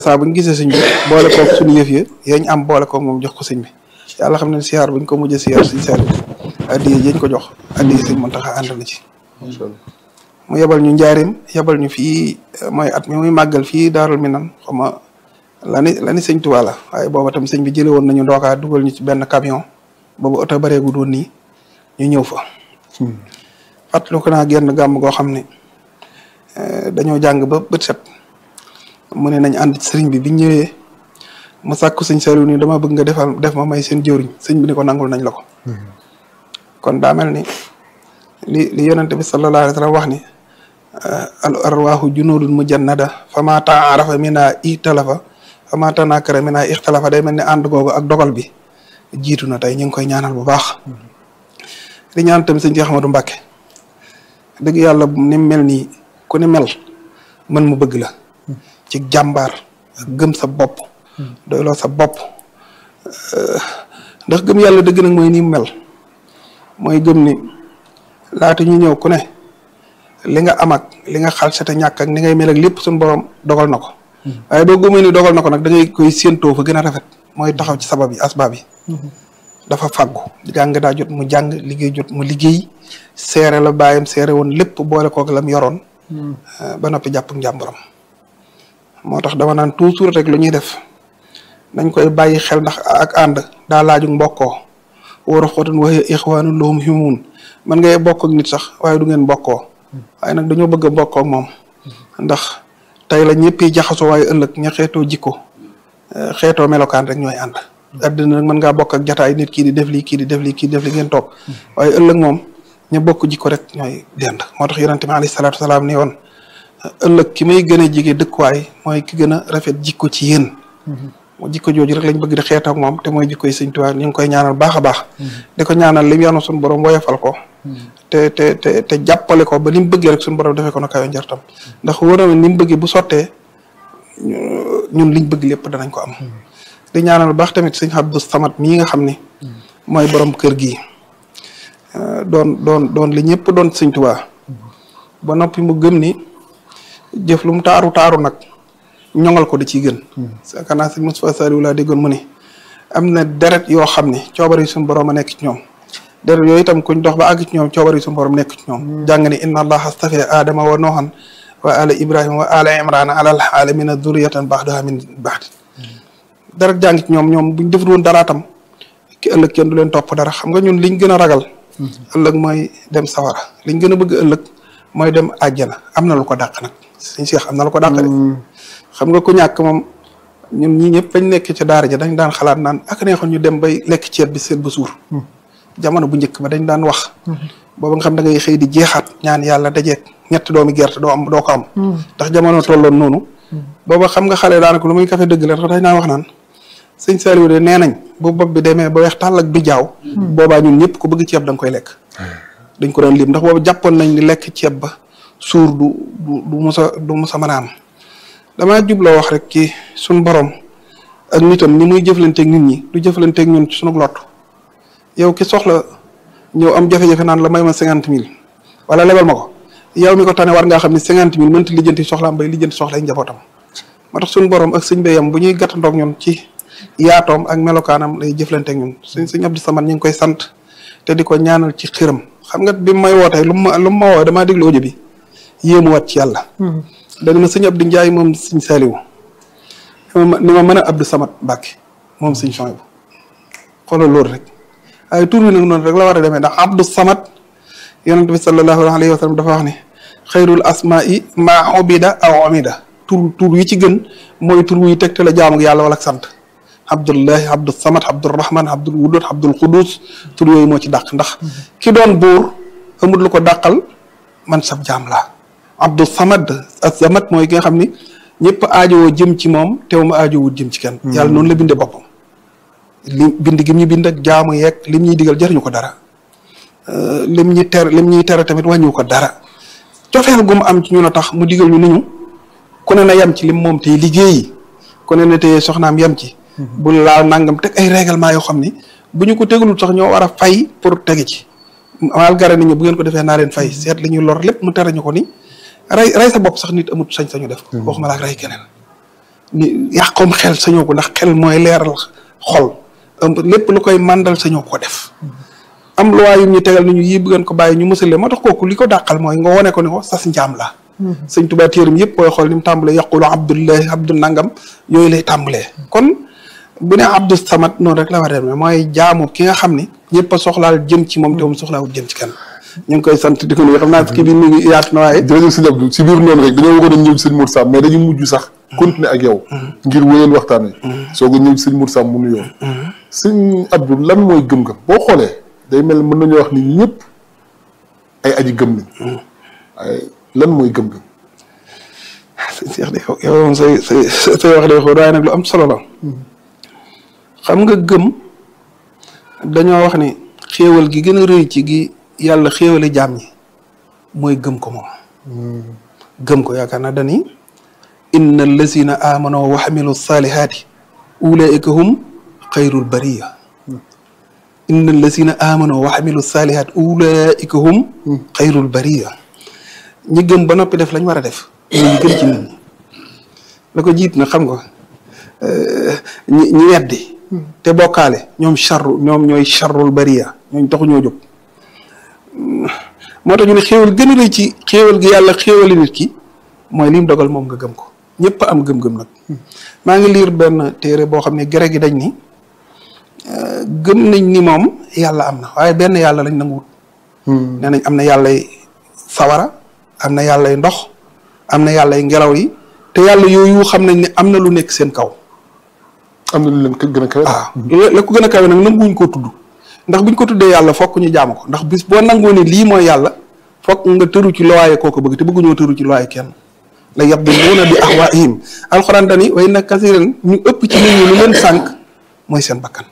saa bu ñu gisee sëñ bi boole koog suñu yëf yi yañ am boole koog moom jox ko sëñ bi yàlla xam ne siyaar buñ ko mujjee siyaar sëñ Saliou addiye yañ ko jox addiye sëñ Mountakha ànd na ci mu yebal ñu njaarim yebal ñu fii mooy at mi muy màggal fii daarul minan xam nga lani lani sëñ Tuubaa la waaye booba tam sëñ bi jële woon nañu ndookaa dugal ñu ci benn camion boobu oto bareegu doon nii ñu ñëw fa fàttaliku naa genn gàmm goo xam ne dañoo jàng ba bët set mu ne nañ ànd sëriñ bi biñ ñëwee mu sàkku sëñ Saliou ni dama bëgg nga defal def ma may seen jëwriñ sëñ bi ni ko nangul nañ la ko kon daa mel ni li li yonente bi sallallahu alayhi wa sallam wax ni al arwaahu junudun mujannada fa ma taarafa mina italafa fa ma tanakara mina ixtalafa day mel ni ànd googu ak dogal bi jiitu na tey ñu ngi koy ñaanal bu baax di ñaan tamit sëñ Cheikh Ahmadou Mbacké dëgg yàlla ni mel nii ku ni mel mën mu bëgg la ci jàmbaar ak gëm sa bopp doyloo sa bopp ndax gëm yàlla dëgg nag mooy ni mu mel mooy gëm ni laata ñu ñëw ku ne li nga am ak li nga xal sa te ñàkk ak ni ngay mel ak lépp suñu borom dogal na ko waaye doo gëmee ni dogal na ko nag da ngay koy séentoo fa gën a rafet mooy taxaw ci sabab yi asbaab yi dafa fàggu jàng daa jot mu jàng liggéey jot mu liggéey seere la bàyyam seere woon lépp boole kook lam yoroon ba noppi jàpp njàmburam moo tax dama naan toujours rek lu ñuy def nañ koy bàyyi xel ndax ak ànd daa laaju mbokkoo war a xootan waxee ixwaanu lahum himun man ngay bokk ak nit sax waaye du ngeen bokkoo waaye nag dañoo bëgg a bokkoo ak moom ndax tey la ñëpp yi jaxasoo waaye ëllëg ña xeetoo jikko xeetoo melokaan rek ñooy ànd àddina nag mën ngaa bokk ak jataay nit kii di def lii kii di def lii kii di def li ngeen toog waaye ëllëg moom ña bokk jikko rek ñooy dend moo tax yonente bi alayhi salaatu wasalaam ni woon ëllëg ki may gën a jige dëkkuwaay mooy ki gën a rafet jikko ci yéen mu jikko jooju rek lañ bëgg di xeet ak moom te mooy jikko yi sëñ Tuubaa ñu ngi koy ñaanal baax a baax di ko ñaanal lim yanu suñu borom woyofal ko te te te te jàppale ko ba ni mu bëggee rek suñu borom defee ko na kayo njartam ndax wóor na ni mu bëggee bu sottee ñun liñ bëgg lépp danañ ko am di ñaanal baax tamit sëñ Abdou Samad mii nga xam ni mooy borom kër gi doon doon doon li ñëpp doon sëñ Tuubaa ba noppi mu gëm ni jëf lu mu taaru taaru nag ñoŋal ko da ciy gën yaakaar naa sëñ Moustapha Saliou laa déggoon mu ne am na deret yoo xam ne coobare yi suñu borom a nekk ci ñoom deret yooyu itam kuñ dox ba àgg ci ñoom coobare yi suñu borom nekk ci ñoom jàng ni inna allaha astafa adama wa noohan wa ala ibrahima wa ala imrana alal alamina zuriyatan baxdaha min baxd deret jàng ci ñoom ñoom buñ defut woon dara tam ki ëllëg kenn du leen topp dara xam nga ñun liñ gën a ragal ëllëg mooy dem sawara liñ gën a bëgg ëllëg mooy dem àjjana am na lu ko dàq nag suñ Cheikh am na lu ko dàq de xam nga ku ñàkk moom ñun ñii ñëpp bañ nekk ci daara ja dañ daan xalaat naan ak neexoon ñu dem bay lekk ceeb bi seet ba suur jamono bu njëkk ba dañ daan wax booba nga xam da ngay xëy di jeexaat ñaan yàlla dajeeg ñetti doomi gerte doo am doo ko am ndax jamono tolloon noonu booba xam nga xale daanaka lu muy kafe dëgg la ndax dañ naan wax naan sëñ Saliou de nee nañ bu bopp bi demee ba weex tàll ak bi jaaw boobaa ñun ñëpp ku bëgg ceeb da nga koy lekk dañ ko doon lim ndax boobu jàppoon nañ ni lekk ceeb ba suur du du du musa du musa mën a am damaa jubloo wax rek ci suñ borom ak nitam ni muy jëflanteeg nit ñi du jëflanteeg ñun ci sunu lott yow ki soxla ñëw am jafe-jafe naan la may ma cinquante mille wala lebal ma ko yow mi ko tane war ngaa xam ne cinquante mille mënta lijjanti soxlaam bay lijjanti soxlay njabootam moo tax suñu borom ak sëñ bayam bu ñuy gàttandoog ñun ci yaatoom ak melokaanam lay jëflanteeg ñun suñ sëñ Abdou Samad ñu ngi koy sant te di ko ñaanal ci xiram xam nga bi may wootee lu ma lu ma woo damaa déglu audio bi yéemuwaat ci yàlla dañ ma sëñ Abdou Ndiaye moom sëñ Saliou ni ma mën a Abdou Samad Mbàkke moom sëñ Chouaïb xoolal loolu rek waaye tur bi nag noonu rek la war a demee ndax Abdou Samad yonent bi sallallahu alayhi wa sallam dafa wax ne xayrul asmaai maa ubida aw amida tur tur yi ci gën mooy tur wuy tegte la jaamu yàlla wala sant Abdullahi Abdou Samad Abdourahman Abdul Wudud Abdul Qudus tur yooyu moo ci dàq ndax ki doon buur amul lu ko dàqal man sab jaam laa Abdou Samad as-Samad mooy ki nga xam ni ñëpp aajowoo jëm ci moom teew ma aajowul jëm ci kenn. yàlla noonu la bindee boppam. li bind gi ñu bind ak jaamu yeeg lim ñuy digal jariñu ko dara lim ñuy ter lim ñuy tere tamit wàññiwu ko dara cofeel gu mu am ci ñun a tax mu digal ñu ni ñu ku ne na yem ci lim moom tey liggéeyi ku ne na tey soxnaam yem ci. bu laal nangam teg ay règlement yoo xam ni bu ñu ko tegalul sax ñoo war a fay pour tege ci. malgré ni ñu bu ngeen ko defee naa leen fay seet li ñuy lor lépp mu tere ñu ko ni rey rey sa bopp sax nit amut sañ-sañu def ko waxuma la ak rey keneen ni yàqoom xel sañoo ko ndax xel mooy leeral xol lépp lu koy màndal sañoo ko def am loi yu ñu tegal ni ñu yii bëggoon ko bàyyi ñu mësale moo tax kooku li ko dàqal mooy nga wone ko ni ko sas njaam la sëñ Tuubaa téeram yëpp booy xool ni mu tàmbalee yaqulu abdullahi abdu nangam yooyu lay tàmbalee kon bu ne abdu samad noonu rek la war a demee mooy jaamu ki nga xam ni ñëpp a soxlaal jëm ci moom te moom soxlaawul jëm ci kenn ñu ngi koy sant di ko nuyu xam naa kii bi mi ngi yaatu na waaye jërëjëf sëñ Abdou si biir noonu rek dañoo waroon a ñëw sëñ Mour Sam mais dañu mujj sax continuer ak yow ngir wéyal waxtaan wi soo ko ñëw sëñ Mour Sam mu nuyoo sëñ Abdou lan mooy gëm-gëm boo xoolee day mel mën nañoo wax ni ñëpp ay aji gëm lañ waaye lan mooy gëm-gëm sëñ Cheikh de yow moom say say say wax de xóot waaye nag lu am solo la xam nga gëm dañoo wax ni xéewal gi gën a rëy ci gi yàlla xéewale jaam ñi mooy gëm ko moom gëm ko yaakaar naa dani inna allazina amano wa xamilu salihaati ulaika hum xayrul bariya inna allazina amano wa xamilu salihaati ulaika hum xayrul bariya ñi gëm ba noppi def lañ war a def ñooy gën ci nit ñi la ko jiit na xam nga ñi ñi weddi te bokkaale ñoom charru ñoom ñooy charrul bariya ñooñ taxu ñoo jóg moo tax ñu ne xéewal gën a rëy ci xéewal gi yàlla xéewali nit ki mooy lim dogal moom nga gëm ko ñëpp am gëm-gëm nag maa ngi liir benn téere boo xam ne gere gi dañ ni gëm nañ ni moom yàlla am na waaye benn yàlla lañ nanguwut nee nañ am na yàllay sawara am na yàllay ndox am na yàllay ngelaw yi te yàlla yooyu xam nañ ne am na lu nekk seen kaw am na lu leen gën a kawe waaw la ko gën a kawe nag nanguwuñ koo tudd ndax buñ ko tuddee yàlla fokk ñu jaamu ko ndax bis boo nangoo ne lii mooy yàlla fokk nga tëru ci looyee koo ko bëgg te bëgguñoo tëru ci looyee kenn la yadilluuna bi ahwaihim alxuraan dani way na kasiran ñu ëpp ci nit ñi lu leen sànq mooy seen bakkan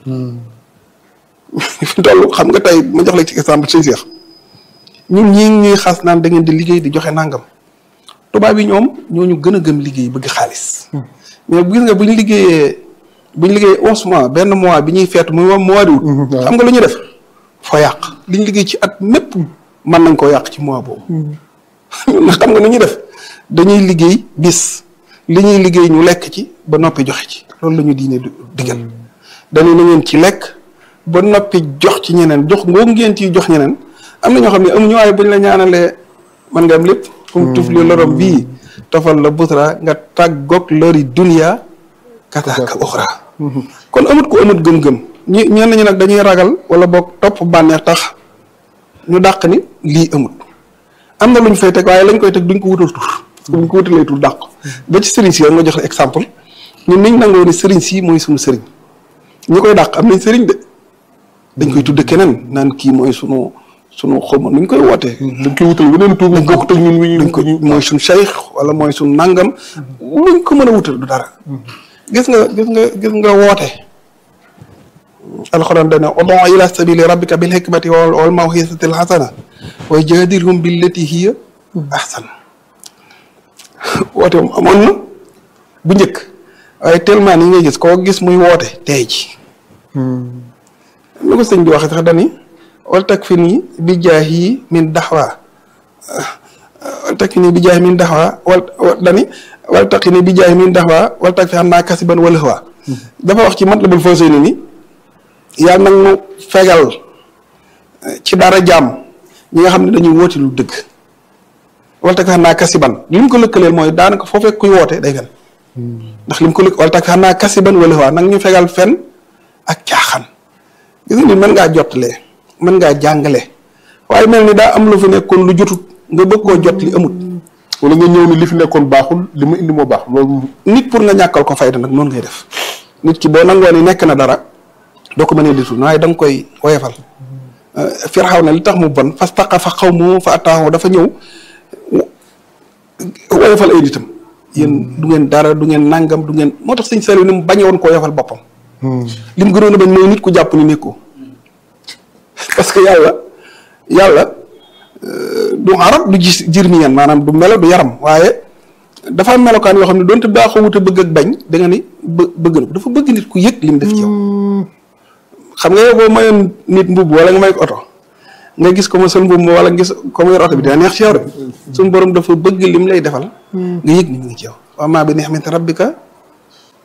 fi toll xam nga tey ma jox la ci exemple sëñ Seex ñun ñii ñuy xas naan da ngeen di liggéey di joxe nangam tubaab yi ñoom ñooñu gën a gëm liggéey bëgg xaalis mais gis nga bu ñu liggéeyee bu ñu liggéeyee onze mois benn mois bi ñuy feetu muy mois d'août xam nga lu ñu def foo yàq li ñu liggéey ci at mépp mën nañ koo yàq ci mois boobu ndax xam nga nu ñuy def dañuy liggéey bis li ñuy liggéey ñu lekk ci ba noppi joxe ci loolu la ñu diine digal dañu na ngeen ci lekk ba noppi jox ci ñeneen jox ngoo ngeen ciy jox ñeneen am na ñoo xam ne amuñu waaye buñ la ñaanalee man nga am lépp kum tuf li lorom bii tofal la busra nga tàggoog lori dunia kataaka uxra kon amut ko amut gëm-gëm ñi ñenn ñi nag dañuy ragal wala boog topp bànneex tax ñu dàq ni lii amut am na lu ñu fay teg waaye lañ koy teg duñ ko wutal tur duñ ko wutalee tur dàq ba ci sëriñ si rek nga jox la exemple ñun niñ nangoo ni sëriñ si mooy suñu sëriñ ñi koy dàq am nañ sëriñ de dañ koy tudde keneen naan kii mooy sunu sunu xawma nuñ koy wootee dañ koy wutal weneen tur dañ ko bokkut ak ñun wi dañ ko mooy suñ cheikh wala mooy suñ nangam luñ ko mën a wutal du dara gis nga gis nga gis nga woote alxuraan dane ud'u ila sabili rabbika bil hikmati wal wal mawhisati al hasana wa jadilhum billati hiya ahsan woote moom amoon na bu njëkk waaye tellement ni ngay gis koo gis muy woote tey ji lu ko sëñ bi waxee sax dani wal tak fi nii bi jaay yi min daxwa wal tak fi nii bi jaay min daxwa wal dani wal tak fi nii bi jaay min daxwa wal tak fi xam naa kasiban wala xwa dafa wax ci matlabul fawsayni ni yàlla nag nu fegal ci dara jàmm ñi nga xam ne dañuy woote lu dëgg wal tak fi xam naa kasiban li mu ko lëkkaleel mooy daanaka foo fekk kuy woote day fen ndax li mu ko lëkk wal tak fi xam naa kasiban wala xwa nag ñu fegal fen ak caaxaan gis nga ni mën ngaa jottalee mën ngaa jàngale waaye mel ni daa am lu fi nekkoon lu jotut nga bëgg koo jot li amut wala nga ñëw ni li fi nekkoon baaxul li ma indi moo baax loolu nit pour nga ñàkkal ko fayda nag noonu ngay def nit ki boo nangoo ni nekk na dara doo ko mënee ditul waaye da nga koy woyefal firxaw na li tax mu bon fas taqa fa xaw mu fa attaaxoo dafa ñëw woyefal ay nitam yéen du ngeen dara du ngeen nangam du ngeen moo tax sëñ Saliou ni mu bañe woon koo yefal boppam li mu gënoon a bañ mooy nit ku jàpp ni nekkoo parce que yàlla yàlla du arab du gis jirmiyan maanaam du melo du yaram waaye dafa am melokaan yoo xam ne doonte baaxoo wute bëgg ak bañ da nga ni bë bëgg na ko dafa bëgg nit ku yëg li mu def ci yow. xam nga yow boo mayoon nit mbubb wala nga may ko oto nga gis ko ma sol mbubb wala nga gis ko ma yor oto bi dina neex ci yow rek suñu borom dafa bëgg lim lay defal. nga yëg ni mu ngi ci yow. wa maa bi ni'mati rabbika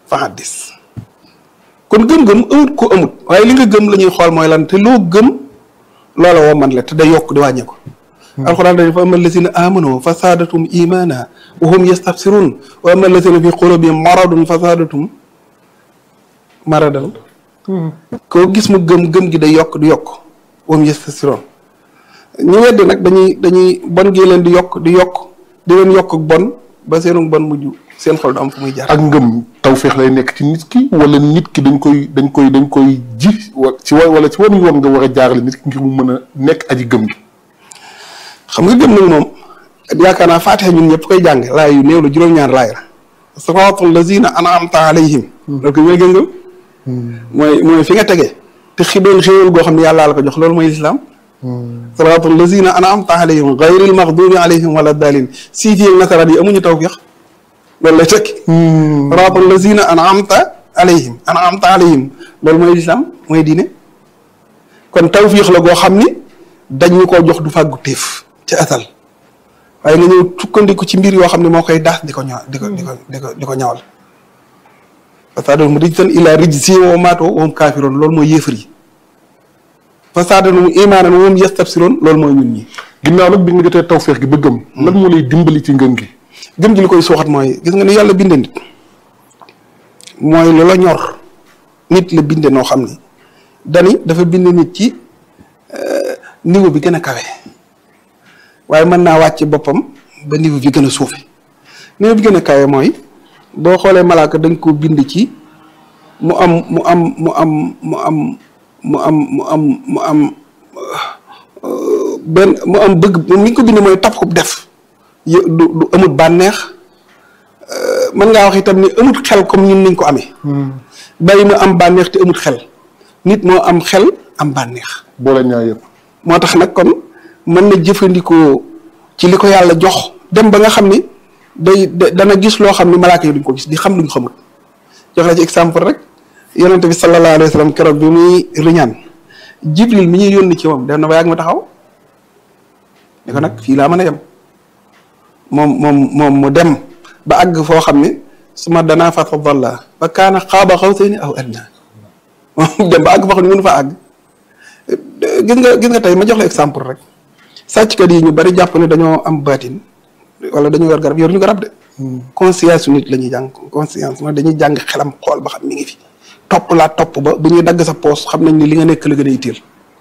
fa haddis kon gëm-gëm amut ko amut waaye li nga gëm la ñuy xool mooy lan te loo gëm loola woo man la te day yokk di wàññee ko alxuraan dañu fa ama allazina amanu fa saadatum imana wa hum yastabsirun wa ama allazina fi qulubihim maradun fa saadatum maradan koo gis mu gëm gëm gi day yokk di yokk wa hum yastabsirun ñu weddi nag dañuy dañuy bon gi leen di yokk di yokk di leen yokk ak bon ba seenu bon mujj seen xol du am fu muy jaar ak ngëm tawféex lay nekk ci nit ki wala nit ki dañ koy dañ koy dañ koy ji wa ci wa wala ci wan yoon nga war a jaarale nit ki ngir mu mën a nekk aji gëm gi xam nga gëm nag moom yaakaar naa faatixa ñun ñëpp koy jàng laay yu néew la juróom-ñaar laay la siraatal lazina an'amta alayhim loolu ko mooy gëm-gëm mooy mooy fi nga tege te xi doon xéewal goo xam ne yàllaa la ko jox loolu mooy lislaam siraatal lazina an'amta alayhim gayril maxdubi alayhim wala daalin siiti ak nasaraan yi amuñu tawfiix loolu lay tekki siraatal lazina an'amta alayhim an'amta alayhim loolu mooy lislaam mooy diine kon tawfiix la goo xam ni dañ ñu koo jox du fàggu téef ci asal waaye nga ñëw sukkandiku ci mbir yoo xam ne moo koy daas di ko ñaw di ko di ko di ko di ko ñawal fasaadahum rijsan ilaa rijzihim wa maatoo wa hum kaafiroon loolu mooy yéefar yi fasaadahum imaanan wa hum yastabsiroon loolu mooy ñun ñi ginnaaw nag bi nga jotee tawféex gi ba gëm lan moo lay dimbali ci ngëm gi gëm ji li koy suuxat mooy gis nga ni yàlla binde nit mooy lu la ñor nit la binde noo xam ni dani dafa bind nit ci niveau bi gën a kawe waaye mën naa wàcc boppam ba niveau bi gën a suufe niveau bi gën a kawe mooy boo xoolee malaaka dañ ko bind ci mu am mu am mu am mu am mu am mu am mu am benn mu am bëgg mi ngi ko bind mooy tap xub def du du amut bànneex mën ngaa wax itam ni amut xel comme ñun niñ ko amee bàyyi mu am bànneex te amut xel nit moo am xel am bànneex boole ñaar yëpp moo tax nag kon mën na jëfandikoo ci li ko yàlla jox dem ba nga xam ni day dana gis loo xam ni malaaka yi duñ ko gis di xam luñ xamul jox la ci exemple rek yonente bi sallallahu alayhi wa sallam keroog bi muy riñaan jibril mi ñuy yónni ci moom dem na ba yàgg ma taxaw ni ko nag fii laa mën a yem moom moom moom mu dem ba àgg foo xam ne su ma danaa fa dalla ba kaana xaaba xawsayni aw adnaa moom dem ba àgg foo xam ne mënu fa àgg gis nga gis nga tey ma jox la exemple rek sàcckat yi ñu bari jàpp ne dañoo am baatin wala dañoo yor garab yor ñu garab de conscience su nit la ñuy jàng conscience mooy dañuy jàng xelam xool ba xam mi ngi fi topp laa topp ba bu ñuy dagg sa poos xam nañ ni li nga nekk la gën a itteel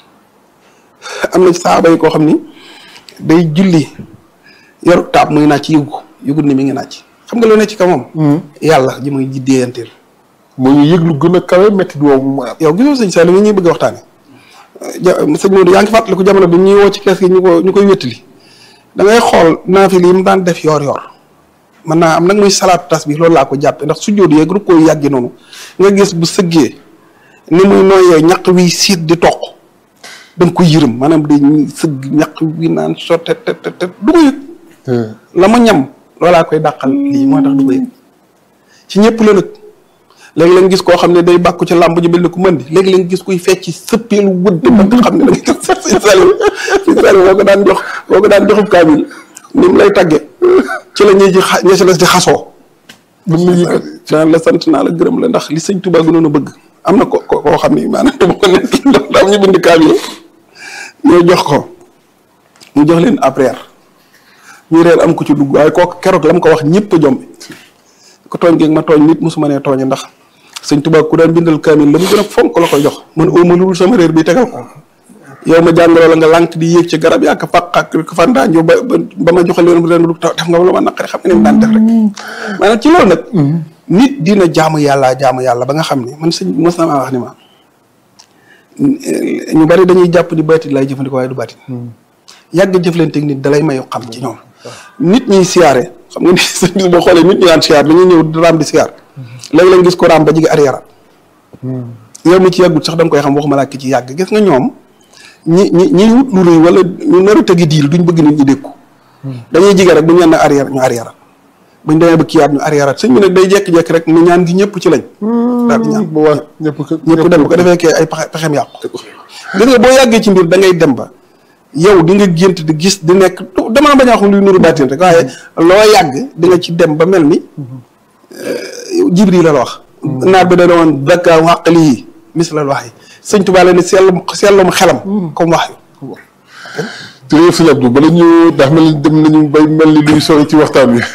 am na saaba yi koo xam ni day julli yor taab muy naaj ci yëgu ko yëgul ni mi ngi naaj xam nga lu ne ci kaw moom yàlla ji muy ji déeyanteel moo ñu yëg lu gën a kawe métti woowu mu am yow gisoo sëñ Saliou mi ñuy bëgg a waxtaane ja sëñ Modou yaa ngi fàttaliku jamono bi ñuy woo ci kees gi ñu ko ñu koy wéttali da ngay xool naafil yi mu daan def yor-yor mën naa am nag muy salaatu tas bi loolu laa ko jàppe ndax su jóot yeeg ru koy yàggi noonu nga gis bu sëggee ni muy nooyee ñaq wi siit di toq da nga ko yërëm maanaam day sëgg ñaq wi naan sotte te te te du ko yëg la mu ñam loolaa koy dàqal lii moo tax du ko yëg ci ñëpp la nag léegi lañ gis koo xam ne day bàkku ci làmb ji mel ni ku mën di léegi lañ gis kuy fecc sëppeelu wëdd ba nga xam ne da ngay def si sali si sali boo ko daan jox boo ko daan joxub kaamil ni mu lay tagge ci la ñuy ji xa ña ci des di xasoo mën na yëkkati daan la sant naa la gërëm la ndax li sëñ Tuubaa gënoon a bëgg am na ko ko koo xam ne maanaam dama ko nekk ndax daam ñu bind kaamil ñoo jox ko mu jox leen après ñu reer am ko ci dugg waaye kooku keroog la mu ko wax ñëpp a jombi ko tooñ geeg ma tooñ nit mosuma nee tooñe ndax sëñ Tuubaa ku daan bindal kaamil la mu gën a fonk la koy jox man oo ma lu dul sama réer bi tegal ko yow ma jàngaloo la nga lànk di yéeg ci garab yaa ko fàq ak ko fandaañoo ba ba ma joxe leen ren lu def nga lu ma naqari xam nga ni mu daan def rek maanaam ci loolu nag nit dina jaamu yàlla jaamu yàlla ba nga xam ne man sëñ mos na maa wax ni ma ñu bari dañuy jàpp ni baatin laay jëfandikoo waaye du baatin yàgg jëflanteeg nit dalay mayu xam ci ñoom nit ñiy siyaare xam nga ni sëñ bis boo xoolee nit ñi daan siyaar dañuy ñëw di raam di siyaar léegi lañ gis ko raam ba jigi arrière yow mi ci yàggut sax da nga koy xam waxuma laa ki ci yàgg gis nga ñoom ñi ñi ñi wut lu rëy wala ñu nar a tegi diil duñ bëgg nit ñi dékku dañuy jige rek bu ñu ñaan arrière ñu arrière buñ demee ba kiyaat ñu arrière sëñ bi nag day jekki-jekki rek mu ñaan gi ñëpp ci lañ daal di ñaan bu waa ñëpp ñëpp dem bu ko defee kee ay pexe pexem yàqu gis nga boo yàggee ci mbir da ngay dem ba yow di nga gént di gis di nekk dama bañ a wax luy nuru baatin rek waaye loo yàgg di nga ci dem ba mel ni jibril la la wax naar bi da woon dakka wàqali yi mislal wax yi sëñ Tuubaa la ni sellum sellum xelam comme wax yu jërëjëf sëñ Abdou bala ñu ndax mel ni dem nañu bay mel ni luy sori ci waxtaan wi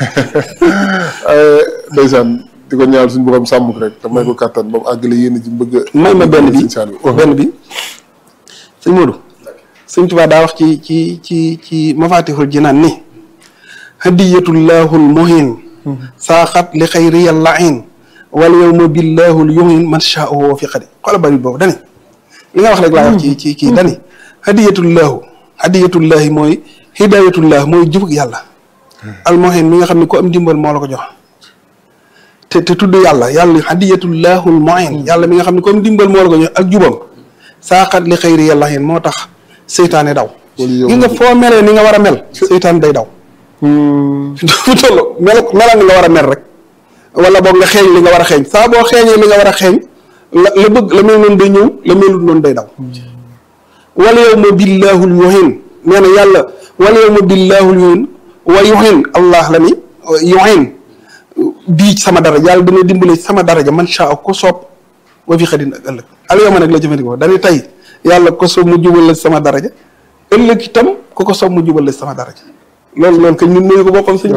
ndeysaan di ko ñaar suñu borom sàmm ko rek te may ko kàttan ba mu àggale yéen ji bëgg a may ma benn bi sëñ Saliou benn bi sëñ Modou sëñ Tuubaa daa wax ci ci ci ci mafatihul jinaan ni hadiyatullahul muhin saaxat li xayriyal lain wal yowma billahul yuhin man shaahu fi xadi xoola bari boobu dani li nga wax rek laa wax ci ci kii dani hadiyatullahu hadiyatullahi mooy hidayatullah mooy jubug yàlla al muhin mi nga xam ne ku am dimbal moo la ko jox te te tudd yàlla yàlla hadiyatullahul muin yàlla mi nga xam ne comme dimbal moo la ko jox ak jubam saaxat li xëyri yàlla xin moo tax seytaane daw gi nga foo melee ni nga war a mel seytaane day daw fu toll mel melal ni nga war a mel rek wala boog nga xeeñ li nga war a xeeñ saa boo xeeñee li nga war a xeeñ la la bëgg la mel noonu day ñëw la melut noonu day daw wala yow ma billaahul yuhin nee na yàlla wala yow ma billaahul yuhin wa yuhin allah la ni yuhin bii sama daraja yàlla dana dimbale sama daraja man sha ko soob wa fi xadin ak ëllëg al yow ma nag la jëfandikoo dañuy tey yàlla ko soob mu jubal la sama daraja ëllëg itam ku ko soob mu jubal la sama daraja loolu loolu kañ ñun mënu ko boppam suñu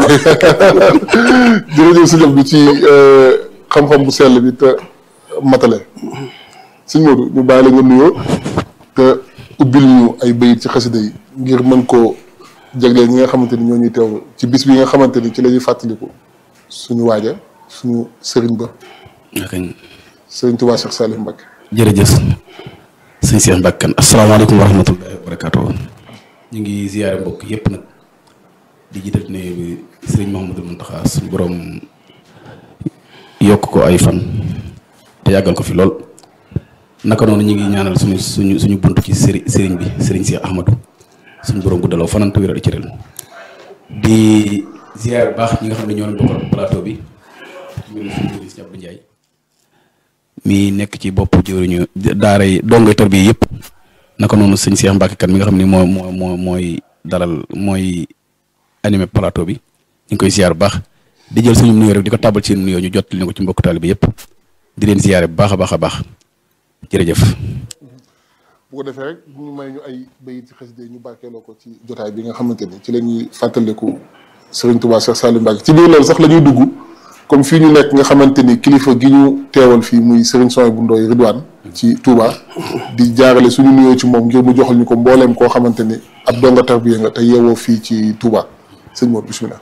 jërëjëf sëñ Abdou ci xam-xam bu sell bi te matale sëñ Modou ñu bàyyi la nga nuyoo te ubbil ñu ay bayit ci xasida yi ngir mën koo jagleel ñi nga xamante ni ñoo ñuy teewlu ci bis bi nga xamante ni ci la ñuy fàttaliku suñu waaja suñu sëriñ ba sëriñ Tuubaa Cheikh Saliou Mbacké jërëjëf sëñ Cheikh Mbacké asalaamaaleykum wa rahmatullahi wa barakaatu ñu ngi ziyaare mbokk yépp nag di jiital ne bi sëriñ Mouhamadou Mountakha suñu borom yokk ko ay fan te yàggal ko fi lool naka noonu ñu ngi ñaanal suñu suñu suñu bunt ci sëri sëriñ bi sëriñ Cheikh Ahmadou suñu borom guddaloo fanantu wéral ci ren di ziyaare bu baax ñi nga xam ne ñoo leen bokkal plateau bi ñu ngi si Abdou Ndiaye mi nekk ci bopp jëwriñu daara yi dongoy tar bi yëpp naka noonu sëñ Cheikh Mbacké kan mi nga xam ne moo moo moo mooy dalal mooy animé plateau bi ñu ngi koy ziar bu baax di jël suñu nuyoo rek di ko tàbbal ci nuyoo ñu jot li ko ci mbokk taalibe yëpp di leen ziare bu baax a baax a baax jërëjëf. bu ko defee rek ñu may ñu ay bayit ci xasida yi ñu barkeeloo ko ci jotaay bi nga xamante ni ci la ñuy fàttaliku Serigne Touba Cheikh Saliou Mbacké ci biir loolu sax la ñuy dugg comme fii ñu nekk nga xamante ni kilifa gi ñu teewal fii muy Serigne Soy bu Ndoy Ridwaan ci Touba di jaarale suñu nuyoo ci moom ngir mu joxal ñu ko mbooleem koo xamante ni ab donga tarbiya nga te yeewoo fii ci Touba sëñ Mor bisimilah.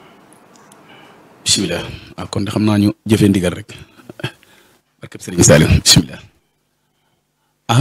bisimilah waaw kon de xam naa ñu jëfee ndigal rek barkeb Serigne Saliou bisimilah.